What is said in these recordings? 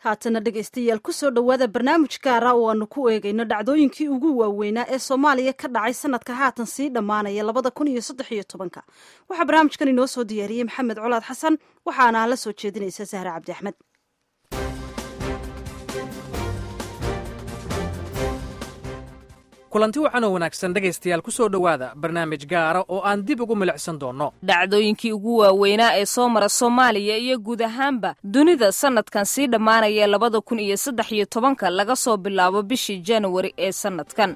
haatana dhegaystayaal kusoo dhowaada barnaamij gaara oo aanu ku eegayno dhacdooyinkii ugu waaweynaa ee soomaaliya ka dhacay sanadka haatan sii dhammaanaya labada kun iyo saddex iyo tobanka waxaa barnaamijkan inoo soo diyaariyey maxamed colaad xasan waxaana la soo jeedinaysa sahre cabdi axmed kulanti wacan oo wanaagsan dhegaystayaal ku soo dhowaada barnaamij gaara oo aan dib ugu milicsan doonno dhacdooyinkii ugu waaweynaa ee soo mara soomaaliya iyo guud ahaanba dunida sanadkan sii dhammaanaya labada kun iyo saddex iyo tobanka laga soo bilaabo bishii januari ee sanadkan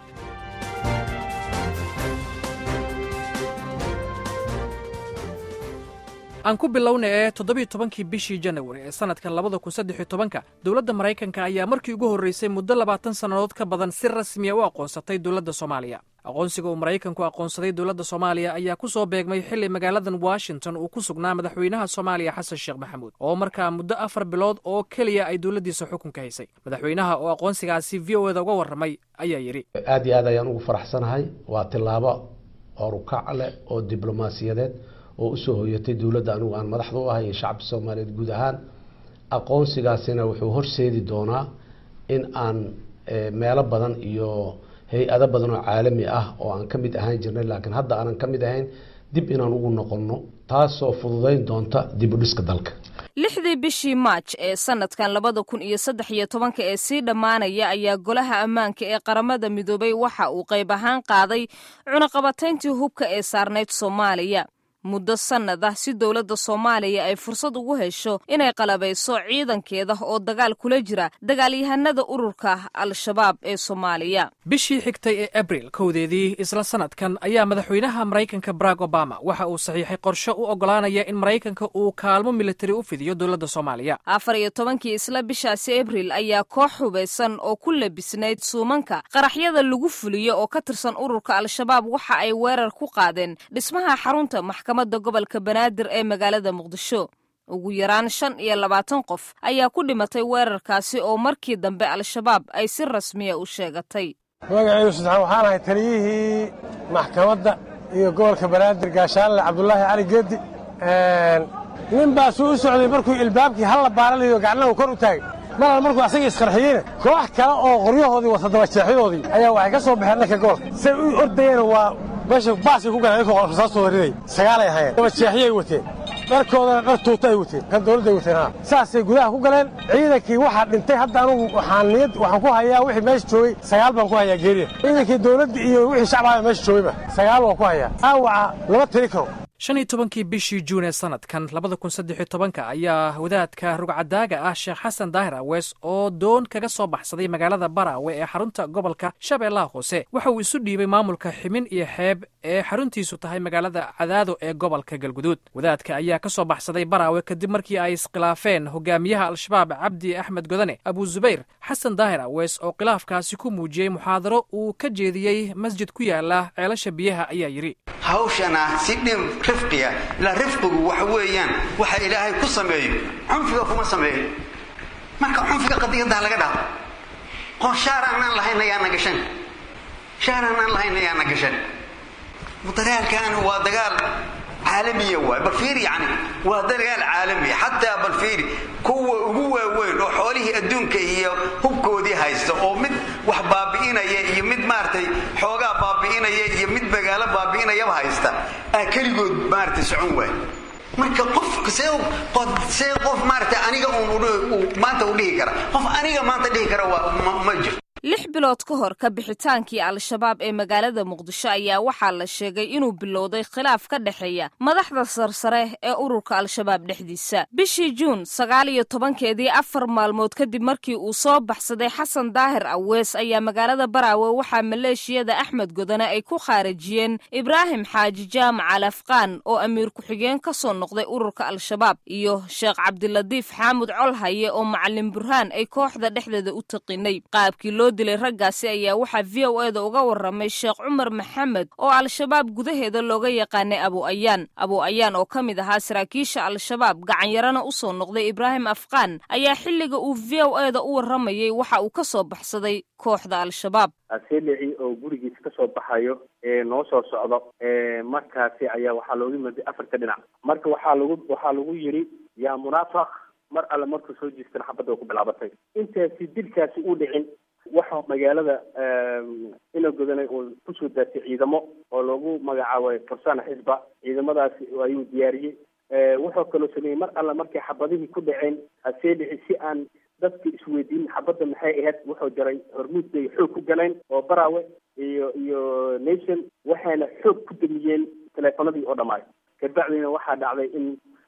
aan ku bilowna ee toddobiyo tobankii bishii janawari ee sanadkan labada kun saddexiyo tobanka dowladda maraykanka ayaa markii ugu horreysay muddo labaatan sannadood ka badan si rasmiya u aqoonsatay dowladda soomaaliya aqoonsiga uu maraykanku aqoonsaday dowladda soomaaliya ayaa ku soo beegmay xilli magaaladan washington uu ku sugnaa madaxweynaha soomaaliya xasan sheekh maxamuud oo markaa muddo afar bilood oo keliya ay dowladdiisa xukunka haysay madaxweynaha oo aqoonsigaasi v o eda uga warramay ayaa yidhi aad iyo aad ayaan ugu faraxsanahay waa tillaabo horukac leh oo diblomaasiyadeed oo usoo hoyatay dowladda anigu aan madaxda u ahay iyo shacabka soomaaliyeed guud ahaan aqoonsigaasina wuxuu horseedi doonaa in aan meelo badan iyo hay-ado badan oo caalami ah oo aan ka mid ahaan jirnay laakiin hadda aanan ka mid ahayn dib inaan ugu noqonno taasoo fududayn doonta dib u dhiska dalka lixdii bishii maaj ee sanadkan labada kun iyo saddex iyo tobanka ee sii dhammaanaya ayaa golaha ammaanka ee qaramada midoobay waxa uu qayb ahaan qaaday cunaqabatayntii hubka ee saarnayd soomaaliya muddo sannad ah si dowladda soomaaliya ay fursad ugu hesho inay qalabayso ciidankeeda oo dagaal kula jira dagaalyahanada ururka al-shabaab ee soomaaliya bishii xigtay ee abril kowdeedii isla sanadkan ayaa madaxweynaha maraykanka barack obama waxa uu saxiixay qorshe u oggolaanaya in maraykanka uu kaalmo militari u fidiyo dowladda soomaaliya afar iyo tobankii isla bishaasi abril ayaa koox hubaysan oo ku labisnayd suumanka qaraxyada lagu fuliyo oo ka tirsan ururka al-shabaab waxa ay weerar ku qaadeen dhismaha xarunta maxkamadda gobolka banaadir ee magaalada muqdisho ugu yaraan shan iyo labaatan qof ayaa ku dhimatay weerarkaasi oo markii dambe al-shabaab ay si rasmiya u sheegatay magacaygu saddexaad waxaan ahay taliyihii maxkamadda iyo gobolka banaadir gaashaanle cabdulaahi cali geedi nin baa suu u socday markuu ilbaabkii halla baaralayo gacnahu kor u taagay malal markuu asagii isqarxiyeyna koox kale oo qoryahoodii wata dabajeexyadoodii ayaa waxay ka soo baxeen dhanka gobolka say u ordayeen waa meesha baasay ku galeen inkoo rasaastooda riday sagaalay ahayeen dabajeexyay wateen dharkoodana dhar tuuta ay wateen kan dawladday wateen ha saasay gudaha ku galeen ciidankii waxaa dhintay hadda anugu waxaan niyad waxaan ku hayaa wixii meesha joogay sagaal baan ku hayaa geeriya ciidankii dawladda iyo wixii shacbaha meesha joogayba sagaal waan ku hayaa dhaawaca lama tiri karo shan iyo tobankii bishii juun ee sanadkan labada kun saddexiyo tobanka ayaa wadaadka rugcadaaga ah sheekh xasan daahir awees oo doon kaga soo baxsaday magaalada baraawe ee xarunta gobolka shabeellaha hoose waxa uu isu dhiibay maamulka ximin iyo xeeb ee xaruntiisu tahay magaalada cadaado ee gobolka galguduud wadaadka ayaa ka soo baxsaday baraawe kadib markii ay iskhilaafeen hogaamiyaha al-shabaab cabdi axmed godane abu zubayr xasan daahir awees oo khilaafkaasi ku muujiyey muxaadaro uu ka jeediyey masjid ku yaala ceelasha biyaha ayaa yidhi hawshana si dhin rifqiya ilaa rifqigu waxa weeyaan waxa ilaahay ku sameeyo cunfiga kuma sameeyo marka cunfiga qadiyaddaa laga dhaafo qoon shaar aanaan lahayn ayaana gashan shaar aanaan lahayn ayaana gashan dagaalkan waa dagaal caalamiya waay bal fiiri yani waa dagaal caalamiya xataa bal fiiri kuwa ugu waaweyn oo xoolihii adduunka iyo hubkoodii haysta oo mid wax baabi'inaya iyo mid maaragtay xoogaa baabi'inaya iyo mid magaalo baabi'inayaba haysta aa keligood maaragtay socon waay marka qof see qof maaragtay aniga uun maanta u dhihi kara qof aniga maanta dhihi kara waa ma jirto lix bilood ka hor ka bixitaankii al-shabaab ee magaalada muqdisho ayaa waxaa la sheegay inuu bilowday khilaaf ka dhexeeya madaxda sarsare ee ururka al-shabaab dhexdiisa bishii juun sagaal iyo tobankeedii afar maalmood kadib markii uu soo baxsaday xasan daahir awees ayaa magaalada baraawe waxaa maleeshiyada axmed godane ay ku khaarijiyeen ibraahim xaaji jaamac al afqaan oo amiir ku-xigeen ka soo noqday ururka al-shabaab iyo sheekh cabdilatiif xaamud colhaye oo macalin burhaan ay kooxda dhexdeeda u taqinay qaabkii loo dilay raggaasi ayaa waxaa v o eda uga warramay sheekh cumar maxamed oo al-shabaab gudaheeda looga yaqaanay abu ayaan abu ayaan oo ka mid ahaa saraakiisha al-shabaab gacanyarana u soo noqday ibraahim afqaan ayaa xilliga uu v o eda u warramayey waxa uu ka soo baxsaday kooxda al-shabaab aseelici oo gurigiisa ka soo baxayo ee noo soo socdo markaasi ayaa waxaa looga miday afarta dhinac marka waxaa lagu waxaa lagu yidhi yaa munaafiq mar alle markuu soo jiistana xabadda ku bilaabatay intaasi dilkaasi u dhicin waxaa magaalada ina godanay uu kusoo daatay ciidamo oo loogu magacaabay farsana xisba ciidamadaasi ayuu diyaariyey wuxuu kaloo sameeyey mar alle markay xabadihii ku dhaceen hasee dhici si aan dadka isweydiin xabadda maxay ahayd wuxuu jaray hormuud bay xoog ku galeen oo baraawe iyo iyo nation waxayna xoog ku damiyeen teleefanadii oo dhammaay kabacdina waxaa dhacday in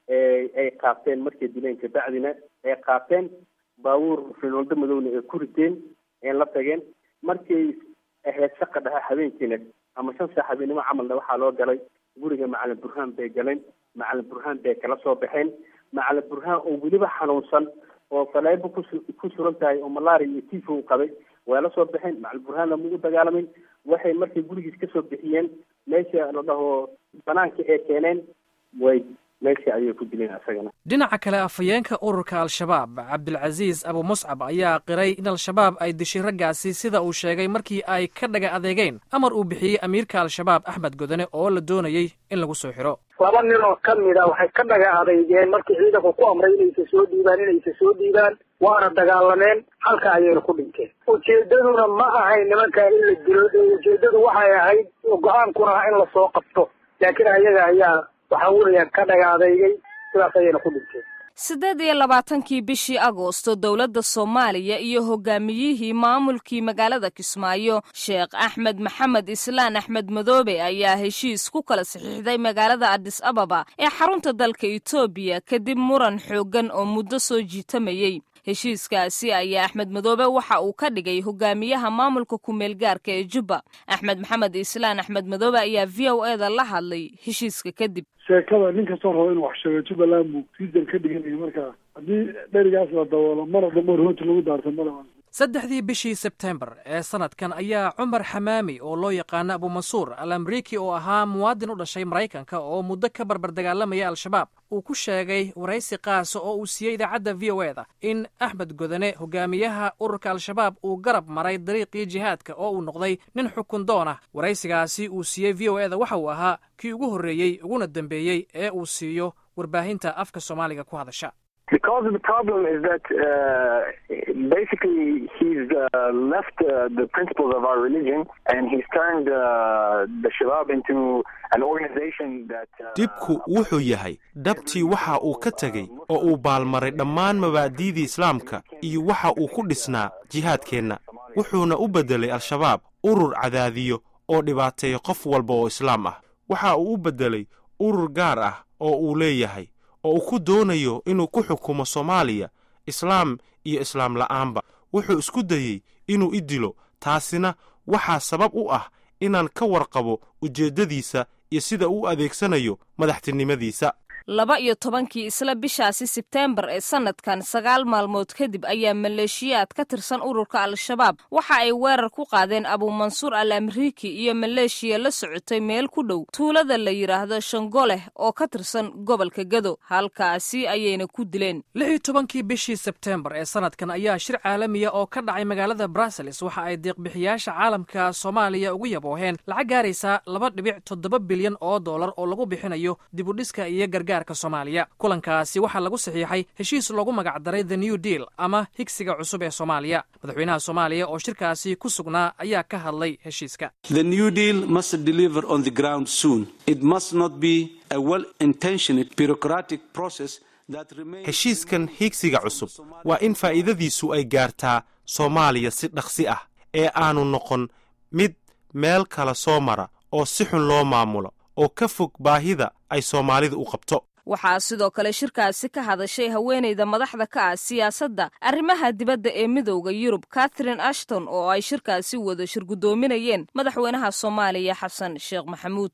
ay qaateen markay dileen kabacdina ay qaateen baabuur finoldo madowna ay ku riteen een la tageen markay ahayd shaqa dhaha habeenkiina ama shan saa habeennimo camalna waxaa loo galay guriga macalin burhaan bay galeen macalin burhaan bay kala soo baxeen macalin burhaan oo weliba xanuunsan oo faleebo kusu ku suran tahay oo malaria iyo tifo u qabay waa la soo baxeen macalin burhaanna ma u dagaalamin waxay markay gurigiis kasoo bixiyeen meesha la dhaho banaanka ee keeneen way meesha ayay ku dileen asagana dhinaca kale afhayeenka ururka al-shabaab cabdilcasiis abu muscab ayaa qiray in al-shabaab ay dishay raggaasi sida uu sheegay markii ay ka dhaga adeegeen amar uu bixiyey amiirka al-shabaab axmed godane oo la doonayey in lagu soo xiro laba nin oo ka mid a waxay ka dhaga adeygeen markii ciidanku ku amray inaysa soo dhiibaan inaysa soo dhiibaan waana dagaalameen halka ayayna ku dhinteen ujeedaduna ma ahayn nimankaa in la dilo ujeedadu waxay ahayd go-aankuna in lasoo qabto laakiin ayaga ayaa waxa weeyaan ka dhaga adeygay sidaas ayayna ku dhinteen siddeed iyo labaatankii bishii agoosto dowladda soomaaliya iyo hogaamiyihii maamulkii magaalada kismaayo sheekh axmed maxamed islaan axmed madoobe ayaa heshiis ku kala saxiixday magaalada adis ababa ee xarunta dalka etoobiya kadib muran xooggan oo muddo soo jiitamayey heshiiskaasi ayaa axmed madoobe waxa uu ka dhigay hogaamiyaha maamulka ku-meel gaarka ee jubba axmed maxamed islaan axmed madoobe ayaa v o e da la hadlay heshiiska kadib sheekada nin kastoo rabo inuu wax sheego jubbaland buu siisar ka dhiganaya marka haddii dherigaas la daboolo mar dambe rooti lagu daarto mala saddexdii bishii sebtembar ee sanadkan ayaa cumar xamaami oo loo yaqaano abumansuur al amriiki oo ahaa muwaadin u dhashay maraykanka oo muddo ka barbar dagaalamaya al-shabaab uu ku sheegay waraysi qaasa oo uu siiyey idaacadda v o e da in axmed godane hogaamiyaha ururka al-shabaab uu garab maray dariiqii jihaadka oo uu noqday nin xukun doon ah waraysigaasi uu siiyey v o e da waxa uu ahaa kii ugu horreeyey uguna dambeeyey ee uu siiyo warbaahinta afka soomaaliga ku hadasha Because the problem is that uh, basically he's uh, left uh, the principles of our religion and he's turned uh, the Shabab into an organization that. dhibku wuxuu yahay dhabtii waxa uu ka tegey oo uu baalmaray dhammaan mabaadi'dii islaamka iyo waxa uu ku dhisnaa jihaadkeenna wuxuuna u beddelay al-shabaab urur cadaadiyo oo dhibaateeya qof walba oo islaam ah waxa uu u beddelay urur gaar ah oo uu leeyahay oo uu ku doonayo inuu ku xukumo soomaaliya islaam iyo islaam la'aanba wuxuu isku dayey inuu i dilo taasina waxaa sabab u ah inaan ka warqabo ujeeddadiisa iyo sida uu adeegsanayo madaxtinimadiisa laba iyo tobankii isla bishaasi sebteembar ee sannadkan sagaal maalmood kadib ayaa maleeshiyaad ka tirsan ururka al-shabaab waxa ay weerar ku qaadeen abuumansuur al amriiki iyo maleeshiya la socotay meel ku dhow tuulada la yidhaahdo shangoleh oo ka tirsan gobolka gado halkaasi ayayna ku dileen lix iyo tobankii bishii sebteembar ee sannadkan ayaa shir caalamiya oo ka dhacay magaalada brussels waxa ay deeqbixiyaasha caalamka soomaaliya ugu yabooheen lacag gaaraysa laba dhibic toddoba bilyan oo dollar oo lagu bixinayo dibudhiska iyo gargaar somaaliya kulankaasi waxaa lagu saxiixay heshiis loogu magacdaray the new deal ama higsiga cusub ee soomaaliya madaxweynaha soomaaliya oo shirkaasi ku sugnaa ayaa ka hadlay heshiiska the new deal must deliver on the ground soon it must not be a well intentioned bureaucratic process heshiiskan higsiga cusub waa in faa'iidadiisu ay gaartaa soomaaliya si dhaqsi ah ee aanu noqon mid meel kale soo mara oo si xun loo maamulo oo ka fog baahida ay soomaalida u qabto waxaa sidoo kale shirkaasi ka hadashay haweenayda madaxda ka ah siyaasadda arrimaha dibadda ee midowda yurub katharine ashton oo ay shirkaasi wada shirgudoominayeen madaxweynaha soomaaliya xasan sheekh maxamuud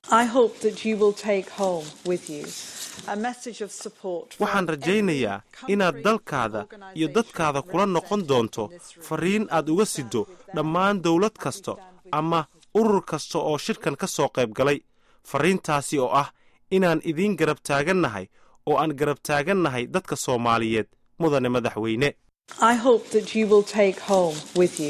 waxaan rajaynayaa inaad dalkaada iyo dadkaada kula noqon doonto fariin aad uga siddo dhammaan dawlad kasta ama urur kasta oo shirkan ka soo qayb galay farriintaasi oo ah inaan idiin garab taagannahay oo aan garab taagannahay dadka soomaaliyeed mudane madaxweyne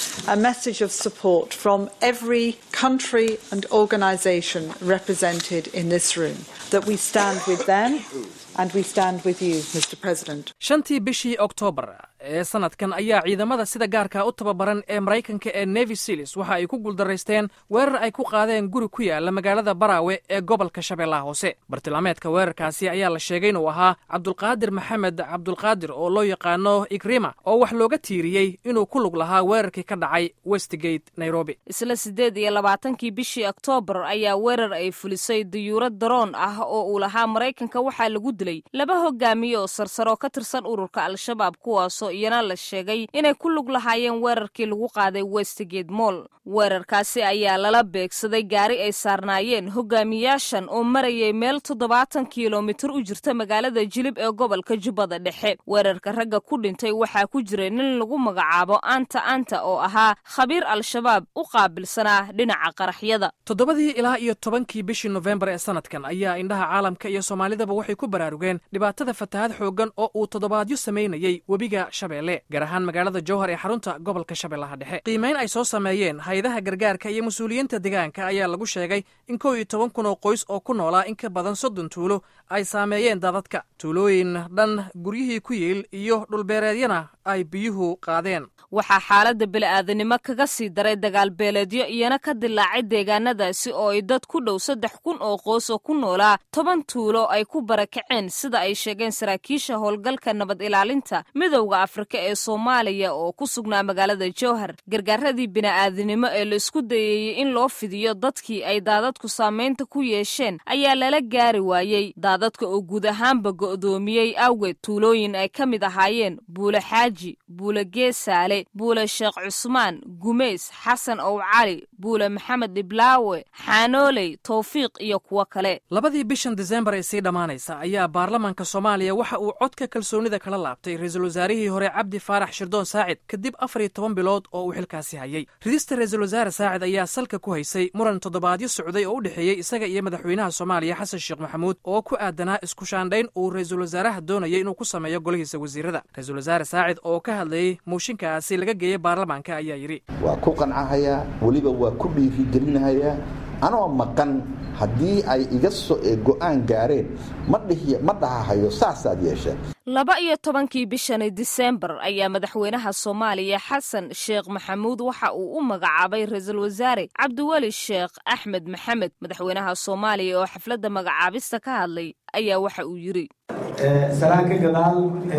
a message of support from every country and organisation represented in this room that we stand with them and we stand with you, Mr. President. shantii bishii oktoobar ee sanadkan ayaa ciidamada sida gaarka u tababaran ee maraykanka ee nevi sealis waxa ay ku guuldaraysteen weerar ay ku qaadeen guri ku yaala magaalada baraawe ee gobolka shabeellaha hoose bartilmaameedka weerarkaasi ayaa la sheegay inuu ahaa cabdulqaadir maxamed cabdulqaadir oo loo yaqaano igrima oo wax looga tiiriyey inuu ku lug lahaa weerarkii ka dhacay westgate nairobi isla siddeed iyo labaatankii bishii oktoobar ayaa weerar ay fulisay dayuurad daroon ah oo uu lahaa maraykanka waxaa lagu dilay laba hogaamiye oo sarsaro ka tirsan ururka al-shabaab kuwaasoo iyana la sheegay inay ku lug lahaayeen weerarkii lagu qaaday westgate moll weerarkaasi ayaa lala beegsaday gaari ay saarnaayeen hogaamiyaashan oo marayay meel toddobaatan kilomitir u jirta magaalada jilib ee gobolka jubbada dhexe weerarka ragga ku dhintay waxaa ku jiray nin lagu magacaabo anta anta oo ahaa khabiir al-shabaab u qaabilsanaa dhinaca qaraxyada toddobadii ilaa iyo tobankii bishii nofembar ee sanadkan ayaa indhaha caalamka iyo soomaalidaba waxay ku baraarugeen dhibaatada fatahaad xooggan oo uu toddobaadyo samaynayey webiga shabeelle gaar ahaan magaalada jowhar ee xarunta gobolka shabeellaha dhexe qiimayn ay soo sameeyeen hay-adaha gargaarka iyo mas-uuliyiinta deegaanka ayaa lagu sheegay in kow iyo toban kun oo qoys oo ku noolaa in ka badan soddon tuulo ay saameeyeen dadadka tuulooyin dhan guryihii ku yiil iyo dhulbeereedyana ay biyuhu qaadeen waxaa xaaladda bili-aadanimo kaga sii daray dagaal beeleedyo iyana ka dilaacay deegaanadaasi oo ay dad ku dhow saddex kun oo qoys oo ku noolaa toban tuulo ay ku barakaceen sida ay sheegeen saraakiisha howlgalka nabad ilaalinta midowda afrika ee soomaaliya oo ku sugnaa magaalada jowhar gargaaradii bini'aadanimo ee la isku dayeeyey in loo fidiyo dadkii ay daadadku saamaynta ku yeesheen ayaa lala gaari waayey daadadka oo guud ahaanba go'doomiyey awgeed tuulooyin ay ka mid ahaayeen buule xaaji buule geesaale buule sheekh cusmaan gumays xasan ow cali buule maxamed dhiblaawe xaanooley towfiiq iyo kuwo kale labadii bishan disembar ee sii dhammaanaysa ayaa baarlamaanka soomaaliya waxa uu codka kalsoonida kala laabtay ra-iisul wasaarihii hore cabdi faarax shirdoon saacid kadib afar iyo toban bilood oo uu xilkaasi hayay ridista ra-iisul wasaare saacid ayaa salka ku haysay muran toddobaadyo socday oo u dhexeeyey isaga iyo madaxweynaha soomaaliya xasan sheekh maxamuud oo ku aadanaa isku shaandhayn uu ra-iisul wasaaraha doonayay inuu ku sameeyo golihiisa wasiirada ra-iisul wasaare saacid oo ka hadlayey mooshinkaasi laga geeyey baarlamaanka ayaa yidhi waa ku qancahayaa weliba waa ku dhiirigelinahayaa anoo maqan haddii ay iga so go-aan gaareen ma dhihi ma dhahahayo saasaad yeesheen laba iyo tobankii bishani disembar ayaa madaxweynaha soomaaliya xasan sheekh maxamuud waxa uu u magacaabay ra-iisul wasaare cabdiweli sheekh axmed maxamed madaxweynaha soomaaliya oo xafladda magacaabista ka hadlay ayaa waxa uu yidhi salaan ka gadaal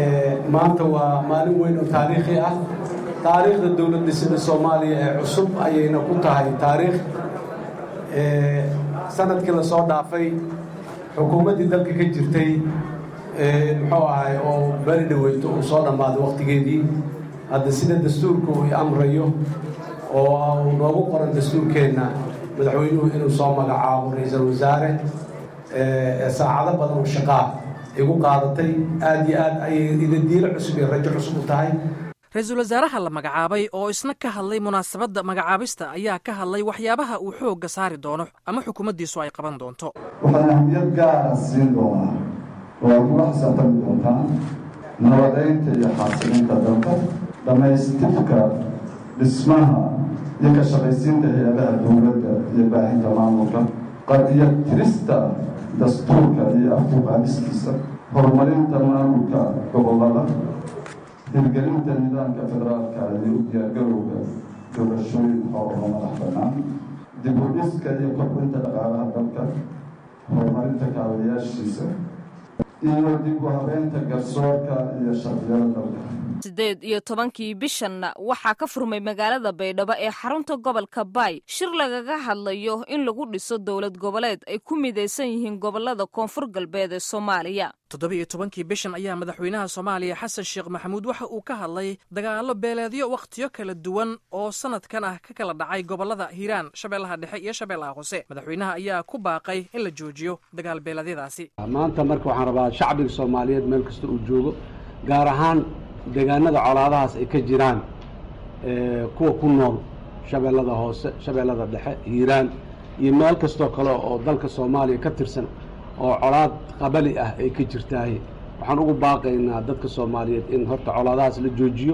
maanta waa maalin weyn oo taariikhi ah taariikhda dowlad dhisida soomaaliya ee cusub ayayna ku tahay taariikh sanadkii la soo dhaafay xukuumaddii dalka ka jirtay muxuu ahay oo beri dhaweyto uu soo dhammaaday wakhtigeedii hadda sida dastuurka uu amrayo oo uu noogu qoran dastuurkeenna madaxweynuhu inuu soo magacaabo ra-iisul wasaare saacado badan oo shaqaa igu qaadatay aad iyo aad ayay idadiilo cusub iyo rajo cusub u tahay ra-iisul wasaaraha la magacaabay oo isna ka hadlay munaasabadda magacaabista ayaa ka hadlay waxyaabaha uu xoogga saari doono ama xukuumaddiisu ay qaban doonto waxaan ahmiyad gaara siin doonaa oo ay kula xisaabtami doontaan nabadaynta iyo xaasilinta dalka dhammaystirka dhismaha iyo ka shaqaysiinta hay-adaha dowladda iyo baahinta maamulka qadiya tirista dastuurka iyo afkuqaadistiisa horumarinta maamulka gobollada hirgelinta nidaamka federaalka iyo u diyaargarowga doorashooyin xor oo madax bannaan dib u dhiska iyo kobcinta dhaqaalaha dalka horumarinta kaabayaashiisa iyo dib u habeynta garsoorka iyo sharciyada dalka siddeed iyo tobankii bishanna waxaa ka furmay magaalada baydhabo ee xarunta gobolka baay shir lagaga hadlayo in lagu dhiso dowlad goboleed ay ku midaysan yihiin gobolada koonfur galbeed ee soomaaliya toddoba-iyo tobankii bishan ayaa madaxweynaha soomaaliya xasan sheekh maxamuud waxa uu ka hadlay dagaallo beeleedyo wakhtiyo kala duwan oo sanadkan ah ka kala dhacay gobolada hiiraan shabeellaha dhexe iyo shabeellaha hoose madaxweynaha ayaa ku baaqay in la joojiyo dagaal beeleedyadaasi maanta marka waxaan rabaa shacbiga soomaaliyeed meel kasta uu joogo gaar ahaan deegaanada colaadahaas ay ka jiraan kuwa ku nool shabeellada hoose shabeellada dhexe hiiraan iyo meel kastoo kale oo dalka soomaaliya ka tirsan oo colaad qabali ah ay ka jirtahay waxaan ugu baaqaynaa dadka soomaaliyeed in horta colaadahaas la joojiyo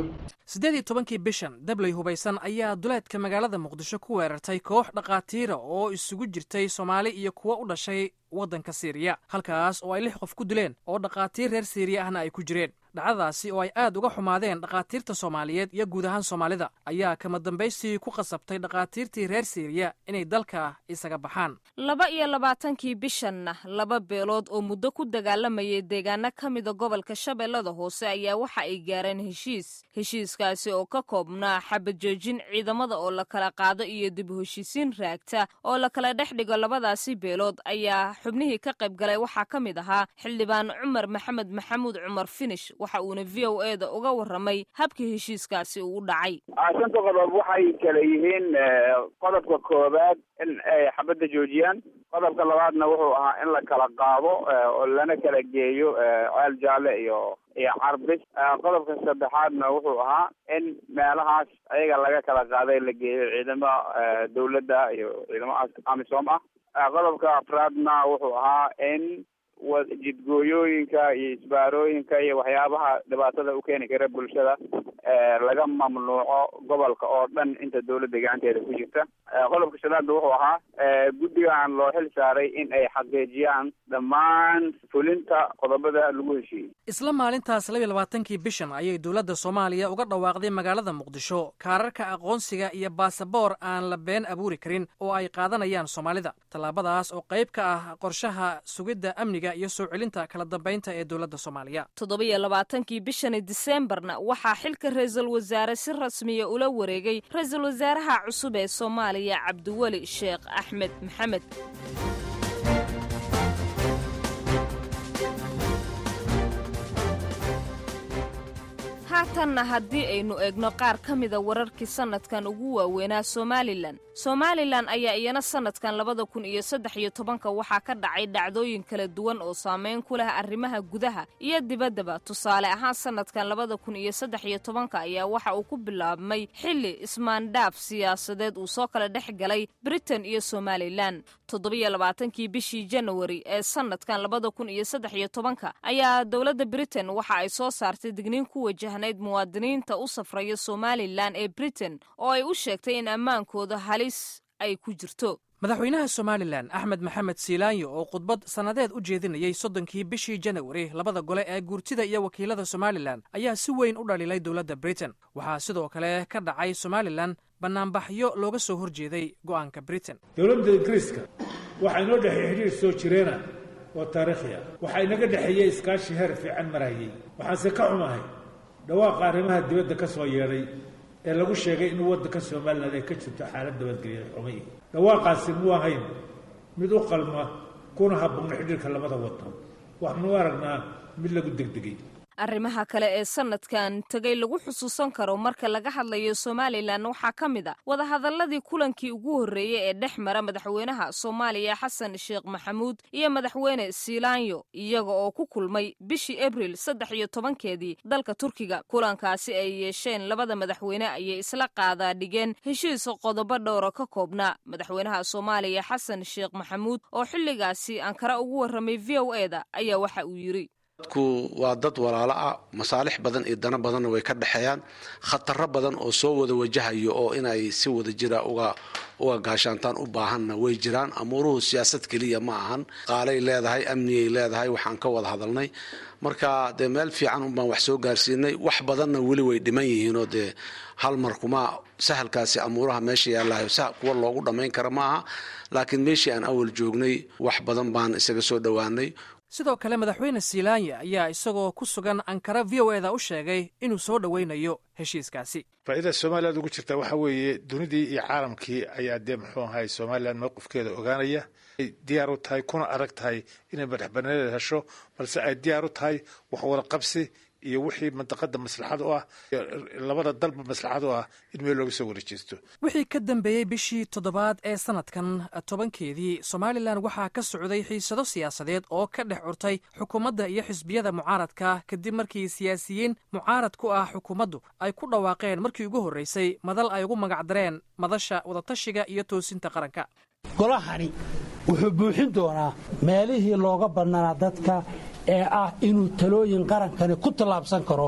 siddeed iyo tobankii bishan dabley hubaysan ayaa duleedka magaalada muqdisho ku weerartay koox dhakhaatiira oo isugu jirtay soomaali iyo kuwo u dhashay waddanka siiriya halkaas oo ay lix qof ku dileen oo dhakhaatiir reer siiriya ahna ay ku jireen dhacdadaasi oo ay aad uga xumaadeen dhakhaatiirta soomaaliyeed iyo guud ahaan soomaalida ayaa kama dambaystii ku qasabtay dhakhaatiirtii reer siiriya inay dalka isaga baxaan laba iyo labaatankii bishanna laba beelood oo muddo ku dagaalamayay deegaano ka mida gobolka shabeellada hoose ayaa waxa ay gaareen heshiis heshiiskaasi oo ka koobnaa xabajoojin ciidamada oo la kala qaado iyo dib u heshiisiin raagta oo la kala dhex dhigo labadaasi beelood ayaa xubnihii ka qayb galay waxaa ka mid ahaa xildhibaan cumar maxamed maxamuud cumar finish waxa uuna v o e da uga warramay habkii heshiiskaasi uu dhacay shanta qodob waxay kala yihiin qodobka koowaad in ay xabadda joojiyaan qodobka labaadna wuxuu ahaa in la kala qaado oo lana kala geeyo ceel jaalle iyo iyo carbis qodobka saddexaadna wuxuu ahaa in meelahaas ayaga laga kala qaaday la geeyo ciidamo dawladda iyo ciidamo amisom ah qodobka afraadna wuxuu ahaa in jidgooyooyinka iyo isbaarooyinka iyo waxyaabaha dhibaatada u keeni kara bulshada laga mamnuuco gobolka oo dhan inta dawladda gacanteeda ku jirta qodobka shanaadna wuxuu ahaa guddigan loo xil saaray in ay xaqiijiyaan dhammaan fulinta qodobada lagu heshiiyey isla maalintaas labiyo labaatankii bishan ayay dowladda soomaaliya uga dhawaaqday magaalada muqdisho kaararka aqoonsiga iyo baasaboor aan la been abuuri karin oo ay qaadanayaan soomaalida tallaabadaas oo qayb ka ah qorshaha sugidda amniga iyo soo celinta kala dambaynta ee dowladda soomaaliya toddobiyo labaatankii bishani diseembarna waxaa xilka ra-iisul wasaare si rasmiya ula wareegay ra-iisul wasaaraha cusub ee soomaaliya cabdiweli sheekh axmed maxamed haatanna haddii aynu eegno qaar ka mida wararkii sannadkan ugu waaweynaa somalilan somalilan ayaa iyana sannadkan labada kun iyo saddex iyo tobanka waxaa ka dhacay dhacdooyin kala duwan oo saameyn ku leh arrimaha gudaha iyo dibaddaba tusaale ahaan sannadkan labada kun iyo saddex iyo tobanka ayaa waxa uu ku bilaabmay xilli ismaandhaaf siyaasadeed uu soo kala dhex galay britain iyo somalilan toddobiyo labaatankii bishii janawari ee sannadkan labada kun iyo saddex iyo tobanka ayaa dowladda britain waxa ay soo saartay digniin ku wajahnayd muwaadiniinta u safraya somalilan ee britain oo ay u sheegtay in ammaankooda halis ay ku jirto madaxweynaha somalilan axmed maxamed siilaanyo oo khudbad sannadeed u jeedinayey soddonkii bishii janawari labada gole ee guurtida iyo wakiilada somalilan ayaa si weyn u dhaliilay dowladda britain waxaa sidoo kale ka dhacay somalilan bannaanbaxyo looga soo hor jeeday go'aanka britain dowladda ingiriiska waxaa inoo dhexeey xidhiir soo jireena oo taariikhi ah waxaa inaga dhexeeyey iskaashi heer fiican marayay waxaanse ka xumahay dhawaaqa arrimaha dibadda ka soo yeedhay ee lagu sheegay in waddanka somalilan ay ka jirto xaalad nabadgelya xumay dhawaaqaasi muu ahayn mid u qalma kuna habboon xidhiirka labada waddan waxaanu aragnaa mid lagu degdegay arrimaha kale ee sannadkan tegay lagu xusuusan karo marka laga hadlayo somalilan waxaa ka mid a wadahadalladii kulankii ugu horreeyey ee dhex mara madaxweynaha soomaaliya xasan sheekh maxamuud iyo madaxweyne siilaanyo iyaga oo ku kulmay bishii abril saddex iyo tobankeedii dalka turkiga kulankaasi ay yeesheen labada madaxweyne ayay isla qaadaa dhigeen heshiis qodobo dhowra ka koobnaa madaxweynaha soomaaliya xasan sheekh maxamuud oo xilligaasi ankara ugu warramay v o e da ayaa waxa uu yidhi dadku waa dad walaalo ah masaalix badan iyo dano badanna way ka dhexeeyaan khataro badan oo soo wada wajahayo oo inay si wada jira uga uga gaashaantaan u baahanna way jiraan amuuruhu siyaasad keliya ma ahan qaalay leedahay amniyay leedahay waxaan ka wada hadalnay marka dee meel fiican unbaan wax soo gaarsiinay wax badanna weli way dhiman yihiinoo dee hal mar kuma sahalkaasi amuuraha meesha yaalahayo sa kuwa loogu dhammayn kara ma aha laakiin meeshii aan awal joognay wax badan baan isaga soo dhowaanay sidoo kale madaxweyne siilaanya ayaa isagoo ku sugan ankara v o eda u sheegay inuu soo dhoweynayo heshiiskaasi faa'iidada somaliland ugu jirta waxaa weeye dunidii iyo caalamkii ayaa dee muxuu ahay somalilan mowqifkeeda ogaanaya ay diyaar u tahay kuna adag tahay inay madaxbananeeda hesho balse ay diyaar u tahay wax wada qabsi iyo wixii mantaqada maslaxad u ah labada dalba maslaxad u ah in meel looga soo wareejeysto wixii ka dambeeyey bishii toddobaad ee sanadkan tobankeedii somalilan waxaa ka socday xiisado siyaasadeed oo ka dhex curtay xukuumadda iyo xisbiyada mucaaradka kadib markii siyaasiyiin mucaarad ku ah xukuumaddu ay ku dhawaaqeen markii ugu horreysay madal ay ugu magacdareen madasha wadatashiga iyo toosinta qaranka golahani wuxuu buuxin doonaa meelihii looga bannanaa dadka ee ah inuu talooyin qarankani ku tallaabsan karo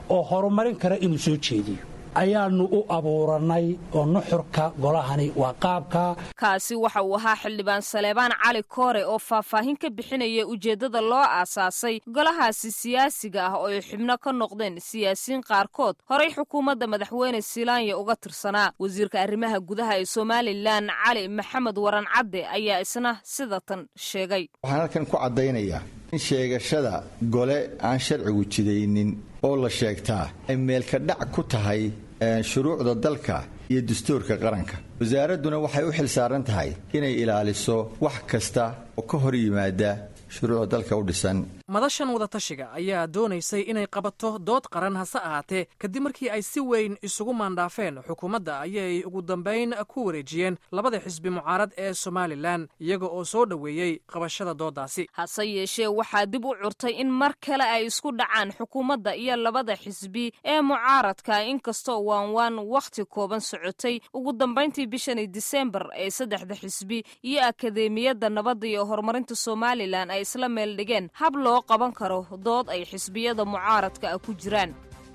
oo horumarin kara inuu soo jeediyo ayaannu u abuurannay oo nuxurka golahani waa qaabka kaasi waxa uu ahaa xildhibaan saleebaan cali koore oo faahfaahin ka bixinaya ujeeddada loo aasaasay golahaasi siyaasiga ah oo ay xubno ka noqdeen siyaasiyiin qaarkood horay xukuumadda madaxweyne silaanya uga tirsanaa wasiirka arrimaha gudaha ee somalilan cali maxamed waran cadde ayaa isna sida tan sheegay waxaan halkan ku caddaynayaa in sheegashada gole aan sharcigu jidaynin oo la sheegtaa ay meelka dhac ku tahay shuruucda dalka iyo dastuurka qaranka wasaaradduna waxay u xil saaran tahay inay ilaaliso wax kasta oo ka hor yimaada shuruucda dalka u dhisan madashan wadatashiga ayaa doonaysay inay qabato dood qaran hase ahaatee kadib markii ay si weyn isugu maandhaafeen xukuumadda ayay ugu dambayn ku wareejiyeen labada xisbi mucaarad ee somalilan iyaga oo soo dhoweeyey qabashada dooddaasi hase yeeshee waxaa dib u curtay in mar kale ay isku dhacaan xukuumadda iyo labada xisbi ee mucaaradka inkastoo waanwaan wakhti kooban socotay ugu dambayntii bishani disembar ee saddexda xisbi iyo akadeemiyadda nabadda iyo horumarinta somalilan ay isla meel dhigeen hab loo qaban karo dood ay xisbiyada mucaaradka ah ku jiraan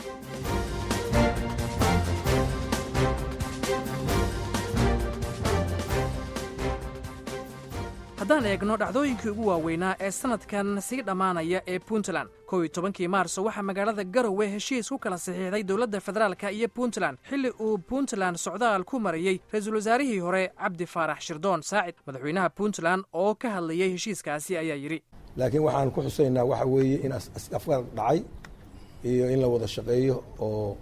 haddaan eegno dhacdooyinkii ugu waaweynaa ee sannadkan sii dhammaanaya ee puntland kow iyo tobankii maarso waxaa magaalada garowe heshiis ku kala saxiixday dowladda federaalka iyo puntland xilli uu puntland socdaal ku marayey ra-iisul wasaarihii hore cabdi faarax shirdoon saacid madaxweynaha puntland oo ka hadlayey heshiiskaasi ayaa yidhi laakiin waxaan ku xusaynaa waxa weeye in afgaar dhacay iyo in la wada shaqeeyo oo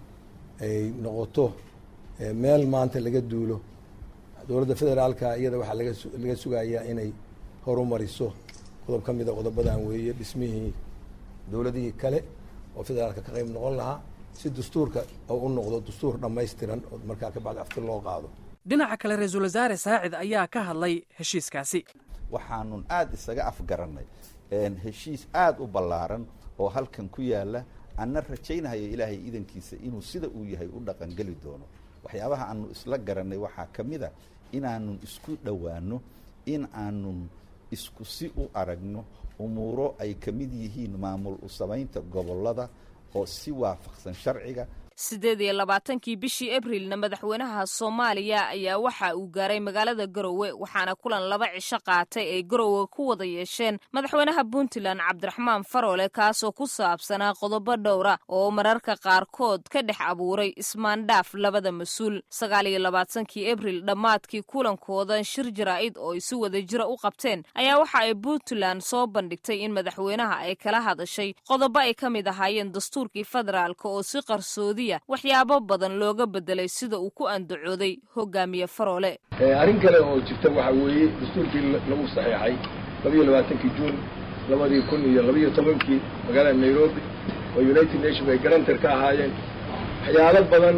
ay noqoto meel maanta laga duulo dowladda federaalka iyada waxaa laga sugayaa inay horumariso qodob ka mida qodobadan weeye dhismihii dowladihii kale oo federaalka ka qayb noqon lahaa si dastuurka oo u noqdo dastuur dhammaystiran oo markaa ka bacdi afti loo qaado dhinaca kale ra-iisul wasaare saacid ayaa ka hadlay heshiiskaasi waxaanun aada isaga afgarannay heshiis aada u ballaaran oo halkan ku yaala anna rajaynahaya ilaahay idankiisa inuu sida uu yahay u dhaqangeli doono waxyaabaha aanu isla garannay waxaa ka mid a inaanun isku dhowaano in aanun isku si u aragno umuuro ay ka mid yihiin maamul u samaynta gobollada oo si waafaqsan sharciga siddeed iyo labaatankii bishii abrilna madaxweynaha soomaaliya ayaa waxa uu gaaray magaalada garowe waxaana kulan laba cisho qaatay ay garowe ku wada yeesheen madaxweynaha puntland cabdiraxmaan faroole kaasoo ku saabsanaa qodobo dhowra oo mararka qaarkood ka dhex abuuray ismaandhaaf labada mas-uul sagaal iyo labaatankii abril dhammaadkii kulankooda shir jaraa'id oo ay si wada jira u qabteen ayaa waxa ay puntland soo bandhigtay in madaxweynaha ay kala hadashay qodobo ay ka mid ahaayeen dastuurkii federaalk oo si qarsoodi waxyaabo badan looga bedelay sida uu ku andacooday hogaamiye faroole arrin kale oo jirta waxaa weeye dastuurkii lagu saxeexay labayo labaatankii juun labadii kun iyo labayo tobankii magaalada nairobi oo united nation ay garantar ka ahaayeen waxyaalo badan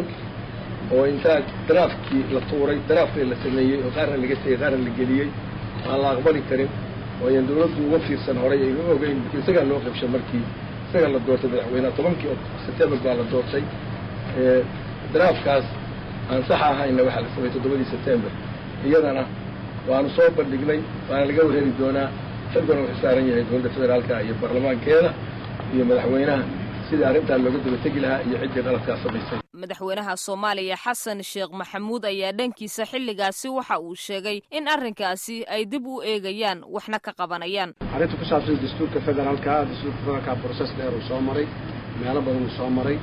oo intaa daraafkii la tuuray daraafkii la sameeyey oo qaarna laga tegey qaarna la geliyey aan la aqbali karin oo ayaan dawladdu uga fiirsan horay ayga ogeyn isagaa loo qabshay markii isagaa la doortay madaxweyneha tobankii sebtembar baa la doortay daraafkaas aan sax ahayna waxaa la sameeyey toddobadii sebtembar iyadana waanu soo bandhignay waana laga warheli doonaa xilkana wuxuu saaran yahay dowladda federaalka iyo baarlamaankeeda iyo madaxweynaha sidii arrintaa looga daba tegi lahaa iyo ciddii qaladkaa samaysay madaxweynaha soomaaliya xasan sheekh maxamuud ayaa dhankiisa xilligaasi waxa uu sheegay in arrinkaasi ay dib u eegayaan waxna ka qabanayaan arrinta ku saabsan dastuurka federaalka dastuurka federaalka broses dheer uu soo maray meelo badan uu soo maray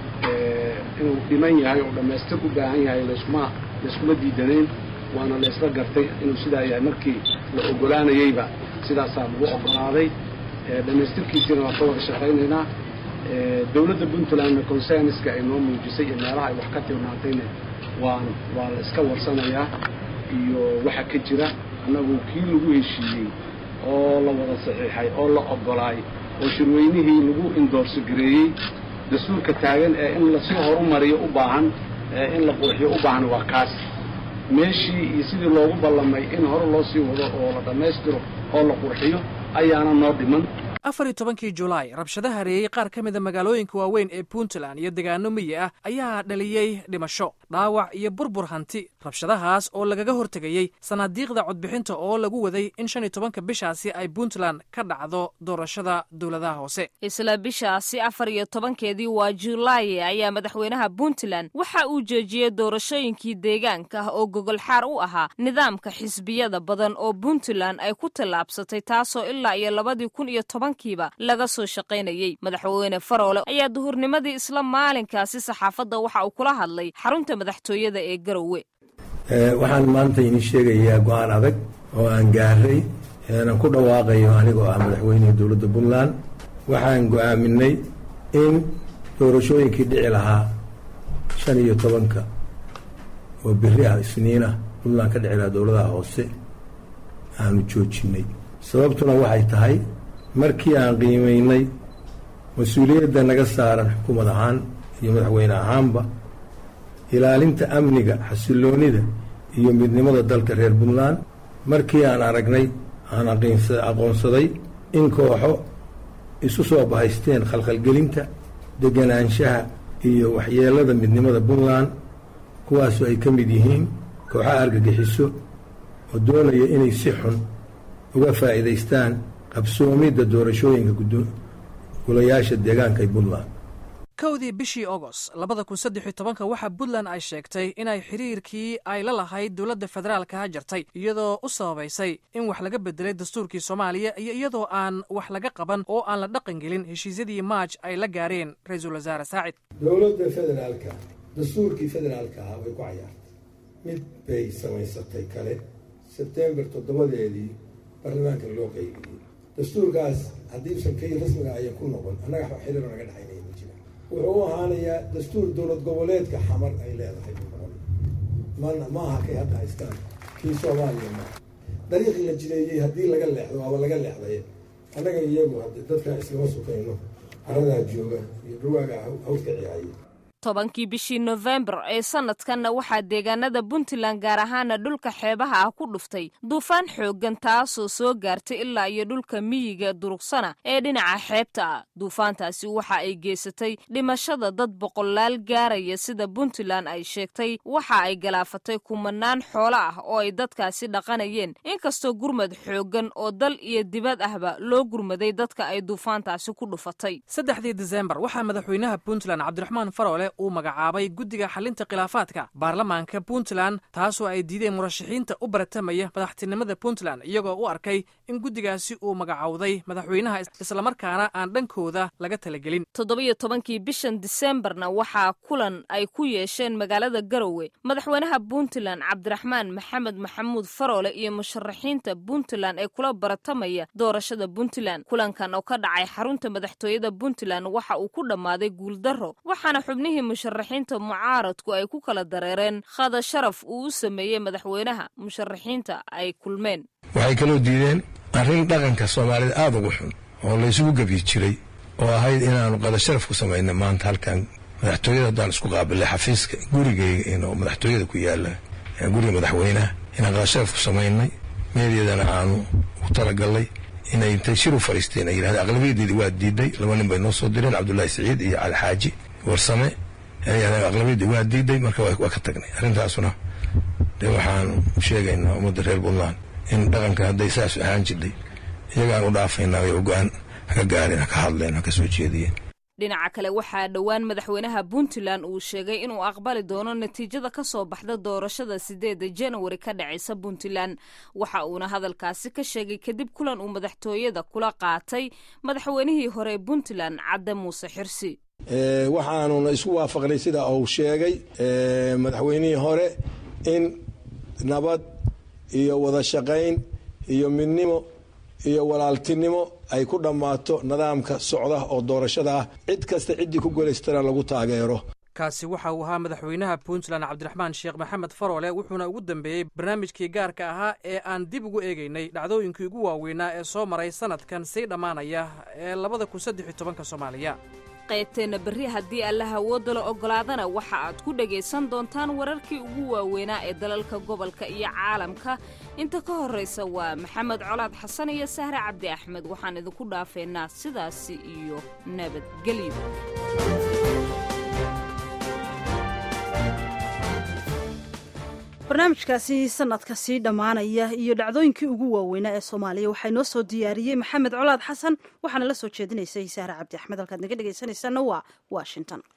inuu dhiman yahay oo dhammaystir u baahan yahay layskuma layskuma diidanayn waana la isla gartay inuu sidaa yahay markii la ogolaanayeyba sidaasaa lagu ogolaaday dhammaystirkiisiina waan ka wada shaqaynaynaa dowladda puntlandna consenska ay noo muujisay iyo meelaha ay wax ka tilmaantayna waan waa la iska warsanayaa iyo waxa ka jira annagu kii lagu heshiiyey oo la wada saxiixay oo la ogolaay oo shirweynihii lagu indoorso gareeyey dastuurka taagan ee in lasii horumariyo u baahan ee in la qurxiyo u baahan waa kaas meeshii iyo sidii loogu ballamay in hore loo sii wado oo la dhammaystiro oo la qurxiyo ayaana noo dhiman afar iyo tobankii julaay rabshadaha hareeyey qaar ka mida magaalooyinka waaweyn ee puntland iyo degaano miyi ah ayaa dhaliyey dhimasho dhaawac iyo burbur hanti rabshadahaas oo lagaga hortegayey sanaadiiqda codbixinta oo lagu waday in shan iyo tobanka bishaasi ay puntland ka dhacdo doorashada dowladaha hoose isla bishaasi afar iyo tobankeedii waa julaaye ayaa madaxweynaha puntland waxa uu joojiyey doorashooyinkii deegaanka ah oo gogolxaar u ahaa nidaamka xisbiyada badan oo puntland ay ku tallaabsatay taasoo ilaa iyo labadii kun iyo tobankiiba laga soo shaqaynayey madaxweyne faroole ayaa duhurnimadii isla maalinkaasi saxaafadda waxa uu kula hadlay xarunta madaxtooyada ee garowe waxaan maanta idin sheegayaa go-aan adag oo aan gaaray aan ku dhawaaqayo anigoo ah madaxweynihii dowladda puntland waxaan go-aaminay in doorashooyinkii dhici lahaa shan iyo tobanka oo beri ah isniinah puntland ka dhici lahaa dowladaha hoose aanu joojinay sababtuna waxay tahay markii aan qiimaynay mas-uuliyadda naga saaran xukuumad ahaan iyo madaxweyne ahaanba ilaalinta amniga xasiloonida iyo midnimada dalka reer puntland markii aan aragnay aan aqoonsaday in kooxo isu soo bahaysteen khalkhalgelinta deganaanshaha iyo waxyeelada midnimada puntland kuwaasu ay ka mid yihiin kooxaha argagixiso oo doonaya inay si xun uga faa'iidaystaan qabsoomidda doorashooyinka golayaasha deegaanka ee puntland kowdii bishii agost labada kun saddex iyo tobanka waxaa puntland ay sheegtay inay xiriirkii ay la lahayd dowladda federaalka jartay iyadoo u sababaysay in wax laga bedelay dastuurkii soomaaliya iyo iyadoo aan wax laga qaban oo aan la dhaqan gelin heshiisyadii maaj ay la gaareen ra-iisul wasaare saacid dowladda federaalka dastuurkii federaalka ahaa way ku cayaartay mid bay samaysatay kale sebtembar toddobadeedii baarlamaanka loo qaybiyey dastuurkaas haddii usan kay rasmiga ayan ku noqon annaga xiriiro naga dhexaynaya ma jira wuxuu u ahaanayaa dastuur dowlad goboleedka xamar ay leedahay buu noqon mana ma aha kay hadda haystaan kii soomaaliya ma dariiqii la jireeyey haddii laga leexdo waaba laga leexday annaga iyagu hadde dadka iskama sukayno caradaa jooga iyo dhawaaga hawdka ciyaaya tobankii bishii nofembar ee sanadkanna waxaa deegaanada puntland gaar ahaana dhulka xeebaha ah ku dhuftay duufaan xooggan taasoo soo gaartay ilaa iyo dhulka miyiga durugsana ee dhinaca xeebta ah duufaantaasi waxa ay geysatay dhimashada dad boqolaal gaaraya sida puntland ay sheegtay waxa ay galaafatay kumanaan xoolo ah oo ay dadkaasi dhaqanayeen inkastoo gurmad xooggan oo dal iyo dibad ahba loo gurmaday dadka ay duufaantaasi ku dhufatay saddexdii disembar waxaa madaxweynaha puntland cabdiraxmaan faroole uu magacaabay guddiga xalinta khilaafaadka baarlamaanka puntland taasoo ay diideen murashaxiinta u baratamaya madaxtinimada puntland iyagoo u arkay in guddigaasi uu magacowday madaxweynaha islamarkaana aan dhankooda laga talagelin toddobiyo tobankii bishan disembarna waxaa kulan ay ku yeesheen magaalada garowe madaxweynaha puntland cabdiraxmaan maxamed maxamuud faroole iyo musharaxiinta puntland ee kula baratamaya doorashada puntland kulankan oo ka dhacay xarunta madaxtooyada puntland waxa uu ku dhammaaday guuldarro waxaana xubnihii musharaxiinta mucaaradku ay ku kala dareereen khada sharaf uu u sameeyey madaxweynaha musharaxiinta ay kulmeen waxay kaloo diideen arrin dhaqanka soomaalida aada ugu xun oo laysugu gebyi jiray oo ahayd inaanu qada sharaf ku samayna maanta halkan madaxtooyada haddaan isku qaabilay xafiiska gurigayga inoo madaxtooyada ku yaala guriga madaxweynaha inaan qada sharaf ku samaynay meedyadana aanu u talagalnay inay intay shir u fadhiisteen ay yidhahdeen aqlabiyadeedii waa diiday laba nin bay noo soo direen cabdullaahi siciid iyo cali xaaji warsame aqlabiyadii waa diiday marka waa ka tagnay arrintaasuna de waxaanu sheegaynaa ummadda reer puntland in dhaqanka hadday saas ahaan jirtay iyagaan u dhaafaynaa way go-aan haka gaareen haka hadleen haka soo jeediyeen dhinaca kale waxaa dhowaan madaxweynaha puntland uu sheegay inuu aqbali doono natiijada ka soo baxda doorashada sideeda janawari ka dhacaysa puntland waxa uuna hadalkaasi ka sheegay kadib kulan uu madaxtooyada kula qaatay madaxweynihii hore puntland cadde muuse xirsi waxaanuna isku waafaqnay sida uu sheegay madaxweynihii hore in nabad iyo wada shaqayn iyo midnimo iyo walaaltinimo ay ku dhammaato nidaamka socda oo doorashada ah cid kasta ciddii ku golaystana lagu taageero kaasi waxa uu ahaa madaxweynaha puntland cabdiraxmaan sheekh maxamed faroole wuxuuna ugu dambeeyey barnaamijkii gaarka ahaa ee aan dib ugu eegaynay dhacdooyinkii ugu waaweynaa ee soo maray sanadkan sii dhammaanaya ee labada kun saddex iyo tobanka soomaaliya qaybteenna berri haddii allaha awoodda la oggolaadana waxa aad ku dhegaysan doontaan wararkii ugu waaweynaa ee dalalka gobolka iyo caalamka inta ka horraysa waa maxamed colaad xasan iyo sahre cabdi axmed waxaan idinku dhaafeynaa sidaasi iyo nabadgelyo barnaamijkaasi sanadka sii dhammaanaya iyo dhacdooyinkii ugu waaweynaa ee soomaaliya waxaa inoo soo diyaariyey maxamed colaad xasan waxaana la soo jeedinaysay sahre cabdi axmed halkaad naga dhegaysanaysaana waa washington